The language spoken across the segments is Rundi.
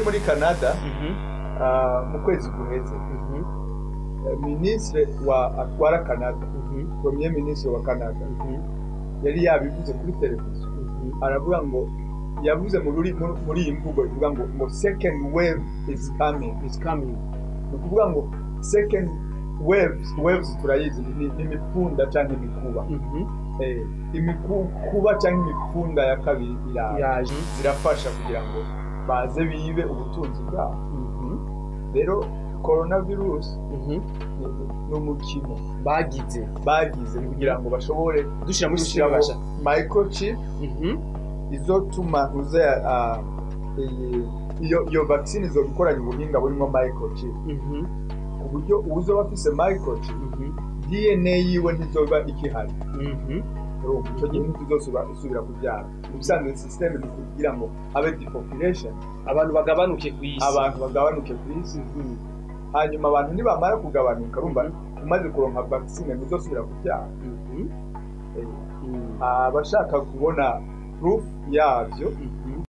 muri canada Mhm. ah, mu kwezi guheze Mhm. eh, minisitiri wa atwara canada Mhm. premier minisitiri wa canada Mhm. yari yabivuze kuri televiziyo Mhm. aravuga ngo yavuze mu ruri- mu- muri iyi mvugo ivuga ngo ngo second wave is coming It's coming. ni ukuvuga ngo second waves waves turayizi ni ni imipfunda cyangwa imikuba Mhm. Eh, imikuba cyangwa imipfunda ya kabiri iraza Yaje. zirafasha kugira ngo baze bibe ubutunzi bwabo Mhm. rero coronavirus Mhm. ni- ni umukino bagize bagize kugira ngo bashobore dushyira muri gushyiramo sisiteme microchip Mhm. izotuma uze ah, iyi- iyo iyo vaccine izo ikoranye ubuhinga burimo microchip Mhm. ku buryo uzoba afise microchip Mhm. dna yiwe ntizoba ikihari Mhm. urumva icyo gihe ntituzosubira kubyara ubusanzwe sisiteme ni kugira ngo habe depopulation abantu bagabanuke ku isi abantu bagabanuke ku isi Mhm. hanyuma abantu nibamara kugabanuka urumva umaze kuronka vaccine ntuzosubira kubyara Mhm. Eh, Mhm. abashaka kubona proof yabyo Mhm.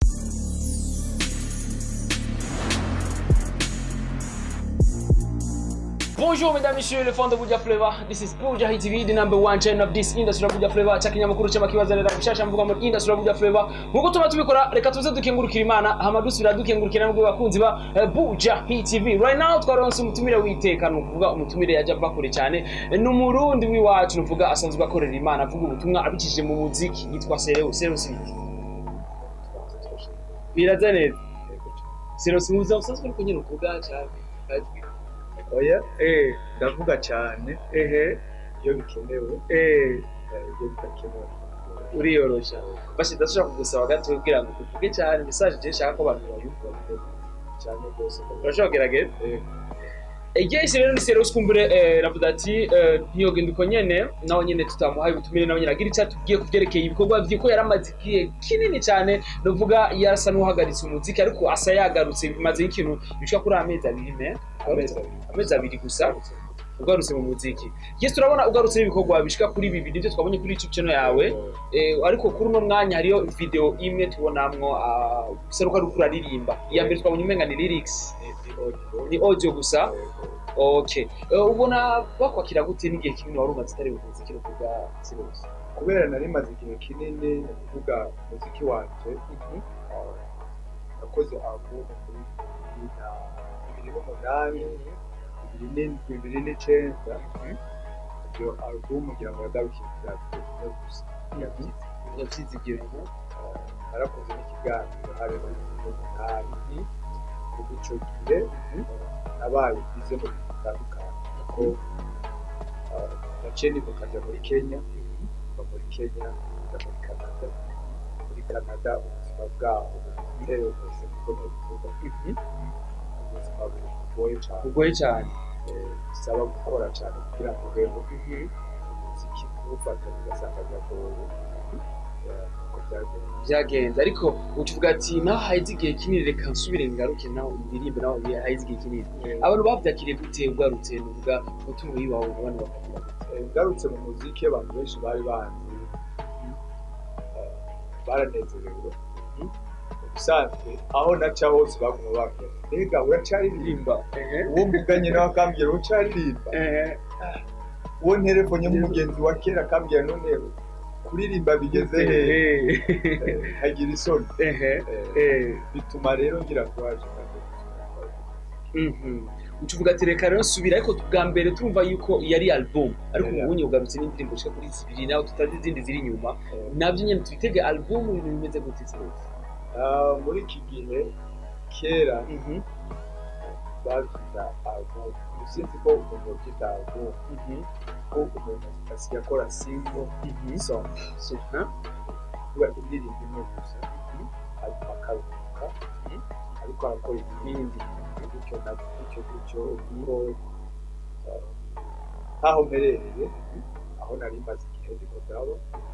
Bonjour mesdames et messieurs, le fond de Buja Flavor. This is Buja Hit TV, the number one channel of this industry of Buja Flavor. Cha kinyamakuru cy'amakibazanira gushasha mvuga muri industry of Buja Flavor. Nkuko tuba tubikora, reka tuze dukengurukira Imana, hama dusubira dukengurukira nabwo bakunzi ba eh, Buja Hit TV. Right now twaronse umutumire w'iteka, ni ukuvuga umutumire yaje ava kure cyane. Eh, Ni umurundi w'iwacu, ni ukuvuga asanzwe akorera Imana, avuga ubutumwa abicishije mu muziki, yitwa Sereo, Sereo Sibiki. Biraza neza. Sereo Simuza usanzwe uri kunyura ukuvuga cyane. oya Eh, ndavuga cyane ehe, iyo bikenewe eh. eh, iyo bidakenewe uriyorosha basi ndashobora kugusaba gato kugira ngo uvuge cyane message je nshaka ko abantu bayumva cyane rwose urashobora kugerageza Eh, igihise rero ni serious kumbure eh, ravuga ati eh, ntiyogenda uko nyene nawe nyene tutamuhaye ubutumire nawe nyene agira icyo atubwiye ku byerekeye ibikorwa vye ko yaramaze igihe kinini cyane nuvuga yarasa n'uhagaritse umuziki ariko asa yagarutse bimaze ikintu bishika kuri amezi abiri me amezi abiri amezi abiri gusa ugarutse mu muziki yes turabona ugarutse ibikorwa bishika kuri bibiri nivyo twabonye kuri youtube channel yawe Eh, ariko kuri uno mwanya hariyo video imwe tubonamwo ah, bisa nuko ariko uraririmba iya mbere twabonye umenga ni lyrics ni audio gusa okay Eh, ubona bakwakira gute n'igihe kinini wari umaze utari buvuzi kino kuvuga serious kubera nari maze igihe kinini kuvuga umuziki wanje ah, nakoze album muri bibiri na bibiri n'umunani bibiri n'indwi bibiri n'icenda iyo album ngira ngo yagarukire bya video gusa yabyize yavyizigiye Ah, narakoze n'ikiganiro hari muri bibiri n'umunani kuva ico gihe nabaye bize mu bintu bitandukanye kuko ah, naciye nibuka njya muri kenya kuva muri kenya njya muri canada muri canada ubuzima bwaho buteye rwose kuko nabivuga ubuzima bugoye cyane bugoye cyane eh, bisaba gukora cyane kugira ngo ubeho umuziki kuwufata ugasanga biragoye Eh, uko byagenze byagenze ariko ukivuga ati naho haheze igihe kinini reka nsubire ngaruke nawe indirimbe nawe haheze igihe kinini abantu bavyakiriye gute ugarutse nuvuga umutungo yiwawe abana bakagira gute Eh, ngarutse mu muziki abantu benshi bari banzi eh, baranezerewe ubusanzwe aho naca hose baguma bambwira mbega uracaririmba uwo mvuganye nawe akambwira uracaririmba uwo nterefone y'umugenzi wa kera akambwira none kuririmba bigeze hehe Eh, hagira isoni Eh, bituma rero ngira kuraje kandi ucuvuga ati reka rero nsubira ariko bwa mbere turumva yuko yari album ariko Yari ubu bunye ugarutse n'indirimbo zishika kuri zibiri nawe tutazi izindi ziri inyuma Eh, nabyo nyine tubitege album ibintu bimeze gute se ah, muri iki gihe kera babyita album sinzi ko umuntu yabyita album ko umuntu asigaye akora single song kuba indirimbo imwe gusa hanyuma akaruhuka ariko arakora ibindi gutyo na gutyo gutyo kuko ah, nk'aho mperereye aho nari maze igihe ndiko ndaba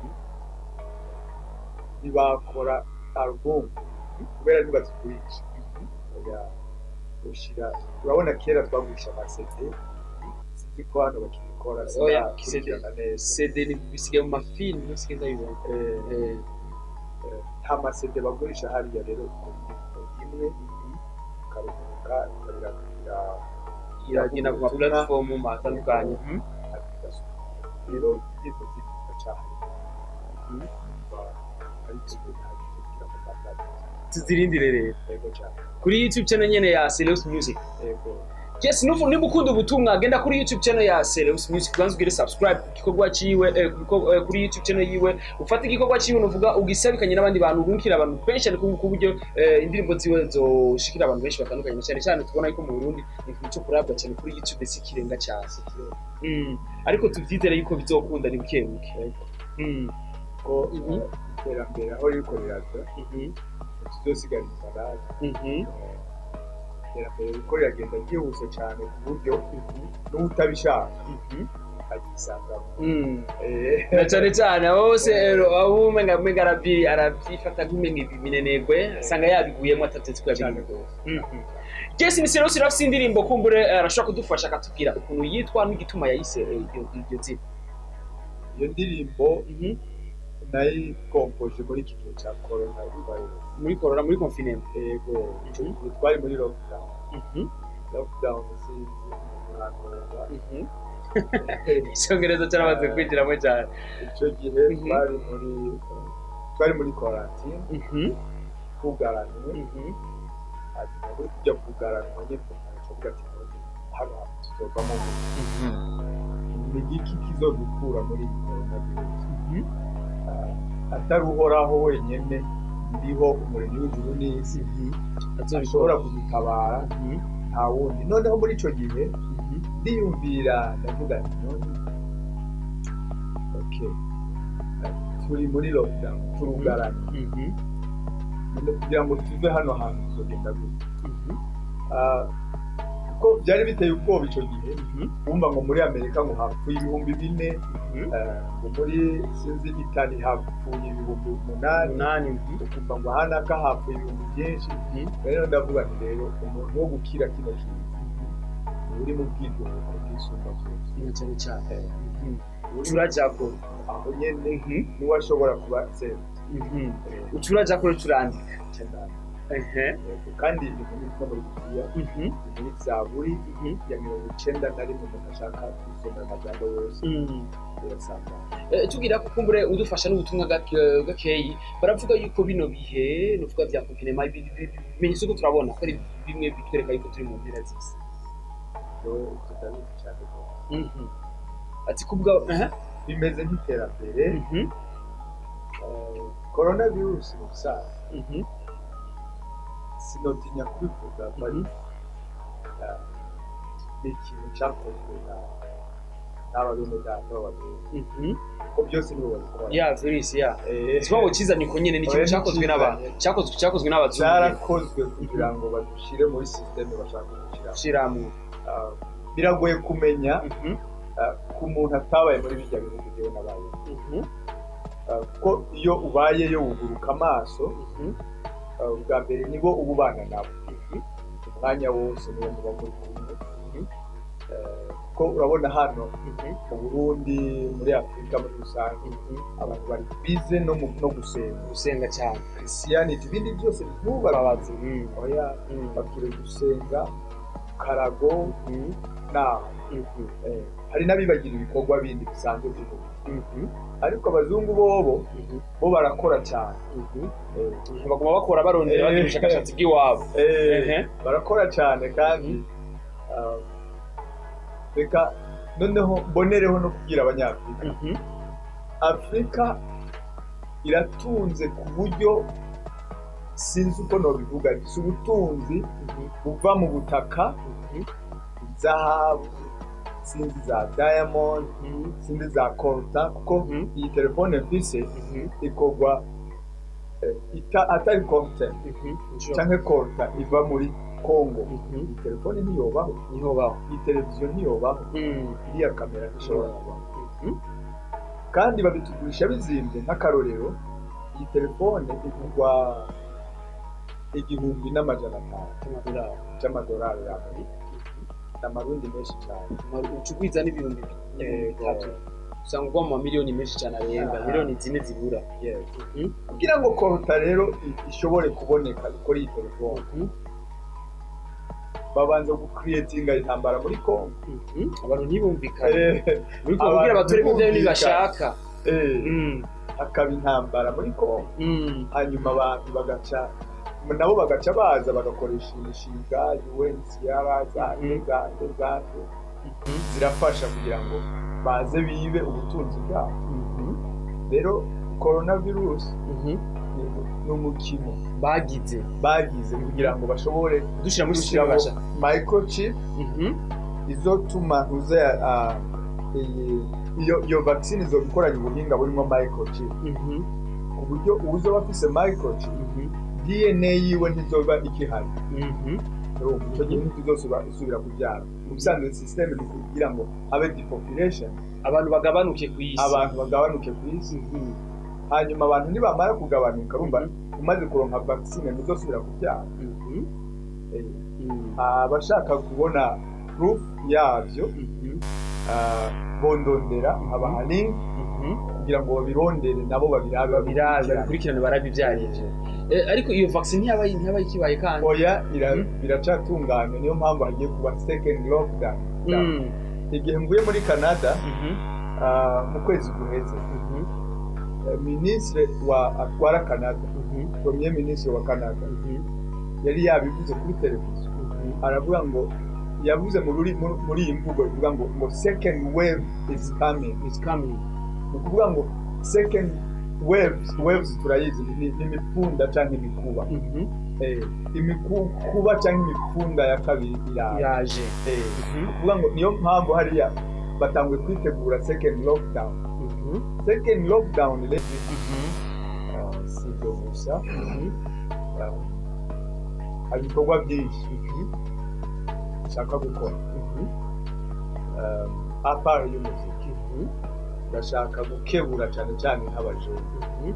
ntibakora album kubera ntibazigurisha oya ushyira urabona kera twagurisha amasede sinzi ko hano bakibikora Oya, sinakurikirana neza cd ni bisigaye mu mafilm bisigaye ndabibona Eh, Eh, eh, nta masede bagurisha hariya rero ku ndirimbo imwe iragenda ku ma platform atandukanye Mhm. application rero indirimbo z'ibitwa cyane Mhm. ari ikigo ntagira mu Rwanda tuzirindire rero yego cyane kuri youtube channel nyene ya Seleus Music yego yes nufu niba ukunda ubutumwa genda kuri youtube channel ya Seleus Music ubanza ugire subscribe ku gikorwa ciwe eh, ku giko- eh, kuri youtube channel yiwe ufate igikorwa ciwe nuvuga ugisabikanye n'abandi bantu urungikira abantu benshi ariko ku buryo eh, indirimbo ziwe zoshikira abantu benshi batandukanye cyane cyane tubona yuko mu Burundi ni ikintu cyo kurabwa cyane kuri youtube si ikirenga cyane Mm. ariko tuvyizere yuko bizokunda ni buke buke yego Mm. ko Mhm. eh, iterambere aho riko riraza Mhm. tuzosigara inyuma natwe Mhm. iterambere riko riragenda ryihuse cyane ku buryo n'utabishaka Mhm. agisangamo Mm. Eh, na cyane cyane bose abo umenga umenga arabyi arabyifata nk'umenga ibinenegwe asanga yabiguyemo atatetse ko cyane yabiguye rwose Jesse ni Sero Sirafise indirimbo kumbure eh, arashobora kudufasha akatubwira ukuntu yitwa n'igituma yayise eh, iryo iryo zina iyo ndirimbo Mhm. nayikompoje muri iki gihe cya corona virus muri corona muri confinement yego icyo gihe twari muri lockdown lockdown sinzi murakoza Mhm. icyongereza cyaramaze kwinjiramo cyane icyo gihe Mhm. twari muri twari muri quarantine Mhm. twugaranywe Mhm. hanyuma muri kujya kugaranwa nyine tukavuga ati none hano tuzovamo Mhm. ni igiki kizodukura muri iyi coronavirus Mhm. Ah, atari uhoraho wenyine ndiho umuremyi w'ijuru n'isi Azobikora. ashobora kudutabara Mhm. nta wundi noneho muri icyo gihe Mhm. ndiyumvira ndavuga nti none okay Ah, turi muri lockdown turugaranye Mhm. none kugira ngo tuve hano hantu tuzogenda gute Mhm. Ah, kuko byari biteye ubwoba icyo gihe Mhm. wumva ngo muri amerika ngo hapfuye ibihumbi bine Mhm. eh, ngo muri sinzi itali hapfuye ibihumbi umunani umunani Mhm. ukumva ngo ahanaka hapfuye ibihumbi byinshi Mhm. rero ndavuga nti rero umuntu wo gukira kino kintu ni uri mu bwigungo bwisumba byose Ni cyane cyane Mhm. Uri turajya ko aho nyene Mhm. niwe ashobora kuba senta Mhm. ucurajya ko turandika cyane ehe kandi ibintu ni no muri bibiliya Mhm. ni muri zaburi Mhm. ya mirongo icenda na rimwe umuntu ashaka gusomera amajambo yose Mhm. birasanga Eh, tugira ko kumbure udufasha n'ubutumwa gake- gakeyi baravuga yuko bino bihe nuvuga bya confinement ibi- ibi- ibimenyetso ko turabona ko ari bimwe bitwereka yuko turi mu mpera z'isi rero tutabizi cyane rwose. Mhm. ati kubwa aha bimeze nk'iterambere Mhm. korona virusi mu busanzwe Mhm. sinotinya kubivuga bari Mhm. ni ikintu cyakozwe na- n'aba bene data b'ababyeyi Mhm. kuko byose nibo babikora ya virus ya Eh, ikibazo kizanye ko nyene ni ikintu Oya, cyakozwe ni n'abantu kizanye. cyakozwe cyakozwe n'abazungu cyarakozwe kugira ngo badushyire muri sisiteme bashaka kudushyiramo shiramu Ah, biragoye kumenya Mhm. ah, ku muntu atabaye muri bijya bihugu byewe n'abaye Mhm. kuko iyo ubayeyo wuguruka amaso Mhm. ah, ubwa mbere nibo uba ubana nabo Mhm. umwanya wose niwo muba muri kumwe Mhm. Eh, kuko urabona hano Mhm. mu burundi muri afurika muri rusange Mhm. abantu bari bize no, mu- no gusenga gusenga cyane christianity ibindi byose ntubabaze babazi Mhm. oya Mhm. babwire gusenga karago Mhm. naho Mhm. eh, hari n'abibagira ibikorwa bindi bisanzwe by'umubiri Mhm. ariko abazungu bobo Mhm. bo barakora cyane Mhm. Eh, baguma bakora barondera Eh. bagira ubushakashatsi bw'iwabo eh, Ehe. barakora cyane kandi ah, reka noneho mbonereho no kubwira abanyafurika Mhm. afurika iratunze ku buryo sinzi uko nobivuga si ubutunzi Mhm. buva mu butaka Mhm. zahabu sinzi za diamond Mhm. sinzi za kolta kuko Mhm. iyi telefone mfise Mhm. ikorwa eh, ita- atari kolta Mhm. cyangwa kolta iva muri congo Mhm. iyi telefone ntiyobaho niho baho iyi televiziyo ntiyobaho Mhm. iriya kamera ntishobora kubaho Mhm. kandi babitugurisha bizimbye nk'akarorero iyi telefone igurwa igihumbi n'amajana atanu Amadolari. cy'amadolari y'amerika ni amarundi menshi cyane ucugwiza n'ibihumbi Eh, bitatu usanga ugwa mu mamiliyoni menshi cyane arenga Aha. miliyoni zine zibura Yes. Mhm. kugira ngo koruta rero i- ishobore kuboneka ikora iyi telefone Mhm. babanza gukiriyetinga intambara muri kongo Mhm. abantu ntibumvikane Eh, muri abantu kugira abaturage ibyo ntibumvikane. ntibashaka eh, Mm. hakaba intambara muri kongo Mm. hanyuma abantu bagaca nabo bagaca baza bagakoresha imishinga UNHCR zande Mhm. zande zande Mhm. zirafasha kugira ngo baze bibe ubutunzi bwabo Mhm. rero coronavirus Mhm. ni- ni umukino bagize bagize kugira ngo bashobore dushyira muri gushyiramo sisiteme microchip Mhm. izotuma ntuze ah, iyi- iyo iyo vaccine izoba ikoranye ubuhinga burimo microchip Mhm. ku buryo uwuzoba afise microchip Mhm. dna yiwe ntizoba ikihari Mhm. urumva icyo gihe ntituzosubira isubira kubyara mu bisanzwe sisiteme ni kugira ngo habe depopulation abantu bagabanuke ku isi abantu bagabanuke ku isi Mhm. hanyuma abantu nibamara kugabanuka urumva umaze kuronka vaccine ntuzosubira kubyara Mhm. Eh, Mhm. abashaka kubona proof yabyo Mhm. ah, bondondera abaha link Mhm. kugira ngo babirondere nabo babirabe babirabe babikurikirane. babikurikirane barabe ibyarivyo ariko iyo vaccine ntiyabaye ntiyabaye ikibaye kandi oya ira- Mhm. biracatunganya niyo mpamvu hagiye kuba second lockdown Mm. igihe mvuye muri canada Mhm. ah, mu kwezi guheze Mhm. eh, minisitiri wa atwara canada Mhm. premier minisitiri wa canada Mhm. yari yabivuze kuri televiziyo Mhm. aravuga ngo yavuze mu ruri- muri muri iyi mvugo ivuga ngo ngo second wave is coming It's coming. ni ukuvuga ngo second waves waves turayizi ni ni imipfunda cyangwa imikuba Mhm. Eh, imikuba cyangwa imipfunda ya kabiri iraje yaje Eh, Mhm. ni ukuvuga ngo niyo mpamvu hariya batanguye kwitegura second lockdown Mhm. second lockdown rero Mhm. ah, si ibyo gusa Mhm. ah, hari ibikorwa byinshi nshaka gukora Mhm. um, apart y'umuziki Mhm. ndashaka gukebura cyane cyane nk'abajura Mhm.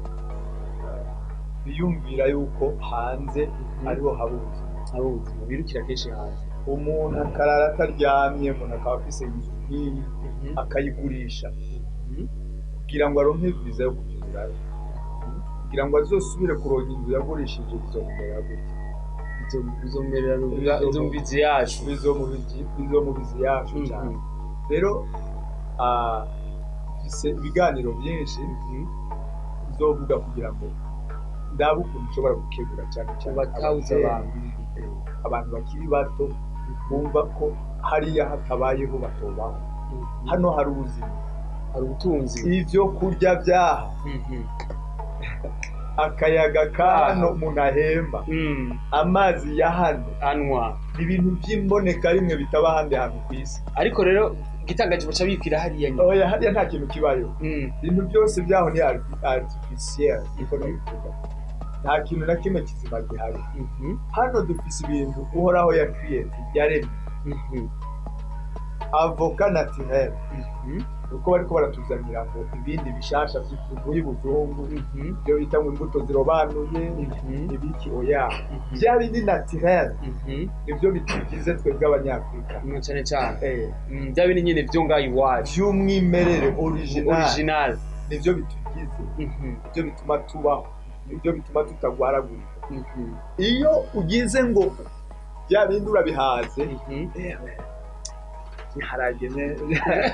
biyumvira yuko hanze ariho haba ubuzima ari ubuzima birukira kenshi hanze umuntu akarara ataryamye umuntu akaba afise inzu nk'iyi Mhm. akayigurisha Mhm. kugira ngo aronke viza yo kugirayo kugira ngo azosubire kuronka inzu yagurishije bizomumera gutya Izo- izomerera Izo- izo mbizi yacu bizomubizi- bizomubizi yacu Mhm. cyane rero ah, mfise ibiganiro byinshi Mhm. bizovuga kugira ngo ndabe ukuntu ushobora gukebura cyane cyane Ubatahuza ababyeyi, abantu. eh, abantu bakiri bato bumva ko hariya hatabayeho batobaho Mhm. hano hari ubuzima hari ubutunzi ibyo kurya byaha Mhm. akayaga ka hano umuntu ahemba Mm. amazi ya hano anywa ni ibintu by'imboneka rimwe bitaba ahandi hantu ku isi ariko rero igitangaje baca bikwira hariya nyine oya hariya nta kintu kibayo Mm. ibintu byose byaho ni arti- artificiel niko nabivuga nta kintu na kimwe kizima gihari Mhm. hano dufise ibintu uhoraho ya create yaremye Mhm. avoka naturel Mhm. uko bariko baratuzanira ngo ibindi bishasha bivuye ibuzungu Mhm. ibyo bita ngo imbuto zirobanuye Mhm. ibiki oya Mhm. bya bindi naturel Mhm. nibyo bitugize twebwe abanyafurika Mm, cyane cyane Eh, Mm, bya bindi nyine byo ngaho iwacu by'umwimerere original original nibyo bitugize Mhm. nibyo bituma tubaho nibyo bituma tutagwaragurika Mhm. iyo ugize ngo bya bindi urabihaze Mhm. iharage neza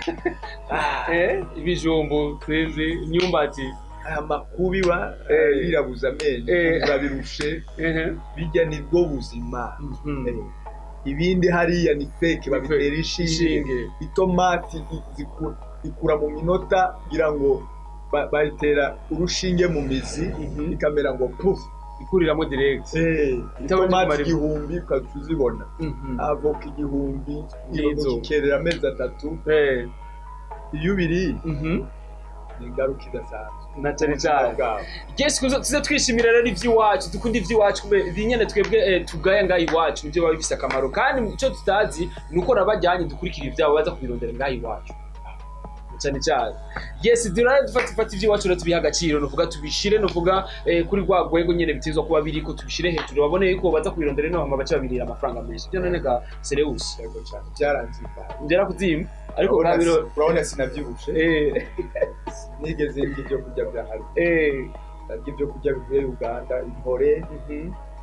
Eh, ibijumbo tweze imyumbati aya makubi wa Eh. birabuza amenyo Eh. urabirushe Ehe. bijya nibwo buzima Mhm. Eh, ibindi hariya ni fake babitera Fake. inshinge Inshinge. itomati i- ziku- ikura mu minota kugira ngo ba- bayitera urushinge mu mizi Mhm. ikamera ngo puf ikuriramo direct Eh, Itabanje itomati kumara- igihumbi ukajya uzibona Mhm. avoka igihumbi N'izo. kikerera amezi atatu Eh. iyo ubiriye Mhm. ni ingaruka idasanzwe na cyane Ubuzima cyane bwawe. Yes, kuzo tuze twishimira rero iby'iwacu dukunda iby'iwacu kube ibinyene twebwe eh, tugaya ngaho iwacu nibyo biba bifise akamaro kandi icyo tutazi ni uko nabajyanye dukurikira ibyabo baza kubirondera ngaho iwacu cyane cyane yes durare dufata dufata iby'iwacu rero tubiha agaciro nuvuga tubishire nuvuga eh, kuri rwa rwego nyene bitezwa kuba biri ko tubishire hejuru babone yuko baza kubirondera ino hama bace babirira amafaranga menshi ibyo none ga Sereus Yego cyane byaranzimbaye ngera kuzima ariko Urabona nka biro si- urabona sinabyibushe eh nigeze ndya ibyo kurya bya hariya eh ndarya ibyo kurya bivuye uganda intore mhm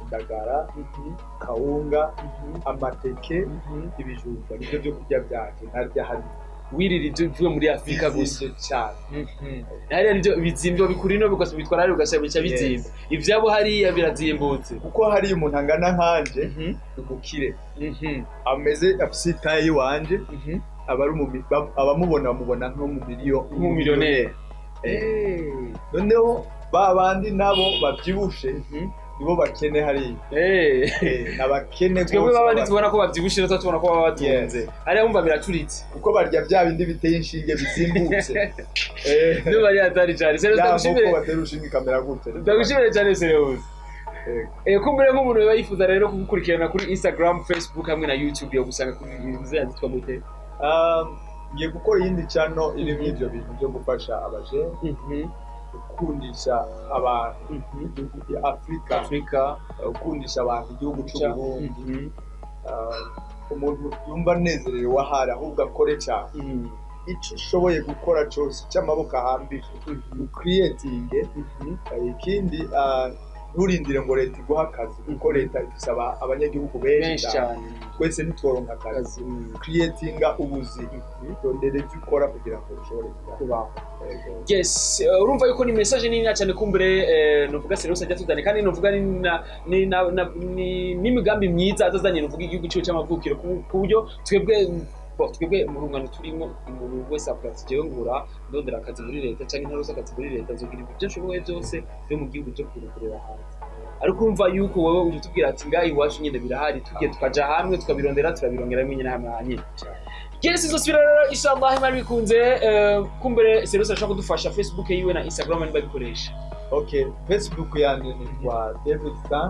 indagara kawunga amateke ibijumba nibyo byo kurya byanjye ntarya hano wirira ibyo bivuye muri afurika gusa bizimvye cyane hariya nibyo bizimba bikura ino bigas- bitwara hariya ugasanga bica bizimba ivyabo hariya birazimbutse kuko hariya umuntu angana nkanje ni umukire ameze afise itaye y'iwanje aba ari umumi- bam- abamubona bamubona nk'umumiliyo nk'umumiliyoneri noneho ba bandi nabo bavyibushe nibo bakene hariya Eh, ni abakene twebwe rwose babandi baba- tubona ko bavyibushe rero tubona ko baba batunze hariya wumva biracuritse kuko barya bya bindi biteye inshinge bizimbutse Eh, niyo bari hatari cyane sero ya nkoko ndagushimire batera urushinge kamera gute ndagushimire cyane serious Eh, Eh, kumbure nk'umuntu biba yifuza rero kugukurikirana kuri instagram facebook hamwe na youtube yo gusanga kuri ziriya zitwa gute um, ngiye gukora iyindi cano irimo ivyo bintu byo gufasha abajene gukundisha abantu igihugu cya afurika afurika gukundisha abantu igihugu Ca- cy'uburundi Mhm. Uh, umuntu yumva anezerewe ahari ahubwo akore cyane Mhm. icyo ushoboye gukora cyose cy'amaboko ahambije ukiriyetinge ikindi uh, nturindire ngo leta iguhe akazi kuko leta ifise aba- abanyagihugu benshi benshi cyane cyane twese ntitworonka akazi akazi mhm. ukiriyetinga ubuzima rondera ibyo ukora kugira ngo ushobore kubaho kubaho Yego. yes eh, urumva yuko ni message nini cyane kumbure eh, nuvuga serious ajya tudane kandi nuvuga ni na- ni na- na- ni- n'imigambi myiza azazanye nuvuga igihugu cyiwe cy'amavukiro ku ku buryo twebwe bo, twebwe mu rungano turimo umuntu wese avuga ati jewe ngura ndondera akazi muri leta cyangwa intarusa akazi muri leta nzogira ibyo nshoboye byose byo mu gihugu cyo kurekurera hanze ariko urumva yuko wowe uje utubwira ati ngaha iwacu nyine birahari tugiye tukaja hamwe tukabirondera turabirongera rimwe nyine hamwe hanyine Yes, izo sibira rero inshallah imana bikunze eh, kumbere Serus ashaka kudufasha Facebook yiwe na Instagram niba bikoresha. okay facebook yanjye nitwa david stan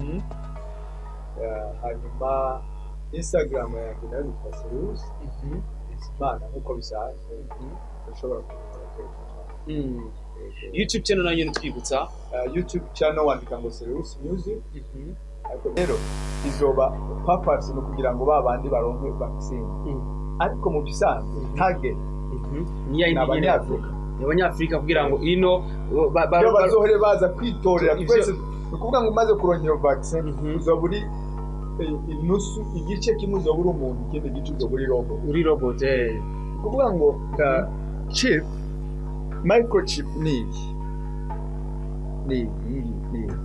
Uh, hanyuma instagram yanjye nayo nitwa serius imana nk'uko bisanzwe ushobora kubikora Mm. YouTube channel nayo twibutsa. uh, youtube channel wandika ngo serius music ariko rero izoba purpose ni ukugira ngo ba bandi baronke vaccine ariko mu bisanzwe target Niya ni indi nyine abanyafurika abanyafrika kugira ngo ino ba- ba- iyo ba- bazohore baza kwitorera Ivyo- twese ni ukuvuga ngo umaze kurongera iyo vaccine Mhm. uzoba uri eh, inusu igice kimwe uzoba uri umuntu ikindi gice uzoba uri robo uri robot eh. ni ukuvuga ngo uh, chip microchip ni iki ni iyi ni iyi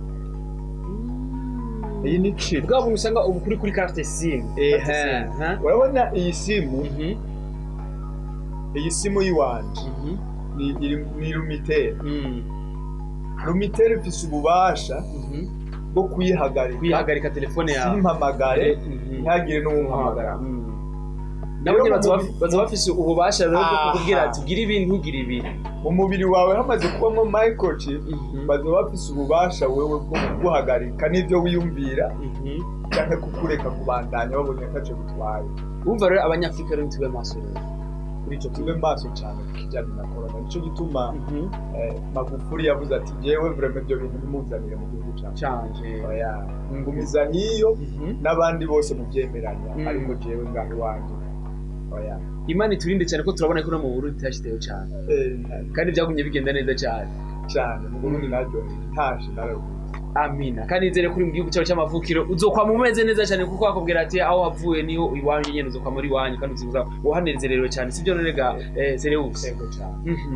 iyi ni chip Bwa buntu usanga ubu kuri kuri carte SIM. Ehe. Carte SIM, ha? urabona iyi simu Mhm. iyi simu y'iwanje Mhm. ni iri- ni lumitere Mm. lumitere ifise ububasha Mhm. bwo kuyihagarika Kwihagarika telefone yawe. simpamagare Mhm. ntihagire n'uwumpamagara Mm. nabo nyine baza baf- baza bafise ububasha rero bwo Aha. kukubwira ati ugire ibi ntugire ibi mu mubiri wawe hamaze kubamo microchip baza bafise ububasha wewe bwo kuguhagarika n'ibyo wiyumvira cyangwa kukureka kubandanya babonye ntacyo bitwaye wumva rero abanyafurika rero ntitube maso rero kuri icyo tube maso cyane ku kijyanye na korona nicyo gituma eh, magufuri yavuze ati jewe vrema ibyo bintu bimuzanire mu gihugu cyacu cyanje oya ngumiza nk'iyo n'abandi bose mubyemeranya Mm. ariko jewe ngaho iwanjye oya imana iturinde cyane ko turabona ko no mu burundi cyashiteho cyane Eh, kandi byagumye bigenda neza cyane cyane mu burundi naryo ntashe nararuhutse amina kandi nizere kuri mu gihugu cyawe cy'amavukiro uzokwama umeze neza cyane kuko bakubwira ati aho wavuye niho iwanyu nyine uzokwama uri iwanyu kandi uzibuza uhanezerewe cyane sibyo nonega eh, Zereus yego cyane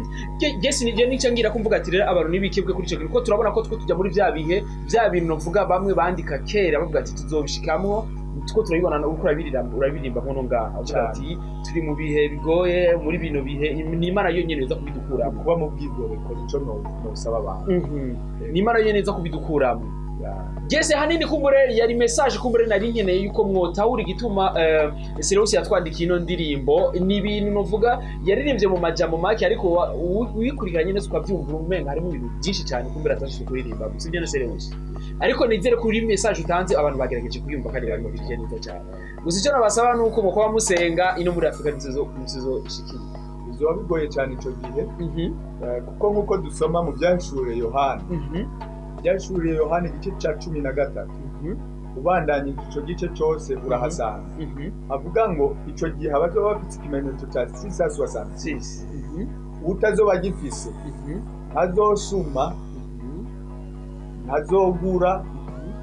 Jesi nije nicyo ngira kumvuga ati rero abantu nibikebwe kuri icyo kintu kuko turabona ko two tujya muri bya bihe bya bintu novuga bamwe bandika kera bavuga ati tuzobishikamwo two turabibona uko urabiririmba urabirimba nkono ngaha uvuga ati turi mu bihe bigoye muri bino bihe ni imana yonyine iza kubidukuramo kuba mu bwigoreko nicyo no- nosaba abantu ni imana yonyine iza kubidukuramo Ya. Jese hanini kumbure yari message kumbure nari nkeneye yuko mwotahura igituma eh, Sirewusi yatwandikiye ino ndirimbo ni ibintu novuga yaririmbye mu majambo make ariko wa- uwi- uyikurikiranye neza ukabyumva umenga harimo ibintu byinshi cyane kumbure atashije kuririmba gusa ibyo na Sirewusi ariko nizere ko uri message utanze abantu bagerageje kuyumva kandi babikurikiye neza cyane gusa icyo nabasaba ni uko mukuba musenga ino muri Afurika ntizo ntizo ishikira bizoba bigoye cyane icyo gihe eh, kuko nk'uko dusoma mu byashure yohana byashure yohana igice cya cumi na gatatu ubandanyije icyo gice cyose urahasanga avuga ngo icyo gihe abazoba bafite ikimenyetso cya sisa soixante six utazoba agifise ntazosuma ntazogura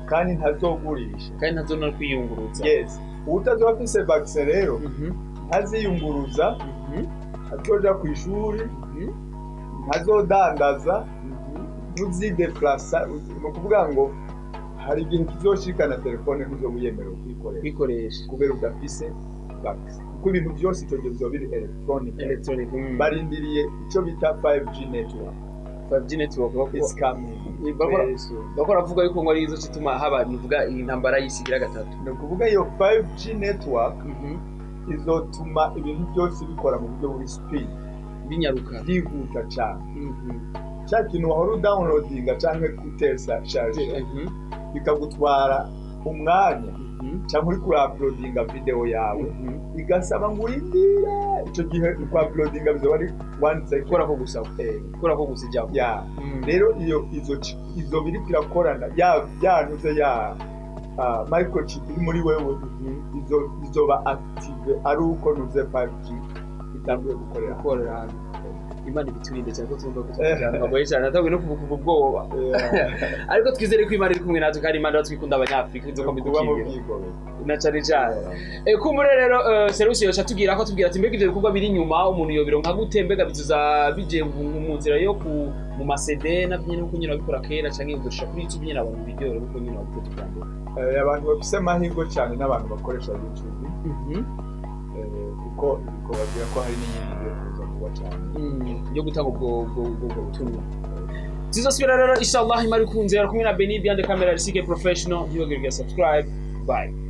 kandi ntazogurisha kandi ntazo no kwiyunguruza yes utazoba afise vaccine rero Mhm, ntaziyunguruza mhm, ntazoja ku ishuri mhm, ntazodandaza mhm. ntuzideplasa ni ukuvuga ngo hari igihe kizoshikana telefone ntuzoba uyemerewe kuyikoresha kwikoresha kubera udafise vaccine kuko ibintu byose icyo gihe bizoba biri electronic electronic mm. barindiriye icyo bita 5G network 5G network bako is coming bakora very soon. bakora avuga yuko ngo ari izo kituma haba nivuga iyi ntambara y'isigira gatatu ni ukuvuga iyo 5G network Mhm. izotuma ibintu byose bikora mu buryo buri speed binyaruka byihuta cyane Mhm. cya kintu wahora udawunodinga cyangwa gutesa charge Mhm. bikagutwara umwanya Mhm. cyangwa uri kurapulodinga video yawe Mhm. bigasaba ngo urindire icyo gihe kwapulodinga bizaba ari one second gukora ko gusa Eh, gukora ko gusa ijambo ya Mhm. rero iyo izo chi- izo biri kirakorana ya yanuze ya ah, microchip iri muri wewe Mhm. izo izoba active ari uko nuze 5G itanguye gukorera gukorera hantu imana ibiturinde cyane ko tumva ko tujyana bagoye cyane natabwe no kuvuga ubwoba Yeah. ariko twizere ko imana iri kumwe natwe kandi imana twikunda abanyafurika inzoka kuba mu bidukingira bwigoro na cyane cyane Eh, kumbure rero eh, serivisi yoca tubwira ko tubwira ati mbega ibyo bikorwa biri inyuma umuntu yobironka gute mbega bizuza bigiye mu mu nzira yo ku mu masede navyo nyene nkuko nyine wabikora kera canke udushira kuri youtube nyine abantu video kuko nyine wabikora tubyandura Eh, abantu bafise amahirwe cyane n'abantu bakoresha youtube eh, kuko ibikorwa bagira ko hari n'iyindi yo kuza vuba cyane yo gutanga ubwo ubwo ubwo ubwo butumwa tuzosubira rero inshallah imari kunze kumwe na Beni Biande Camera Risike Professional ntibagire subscribe bye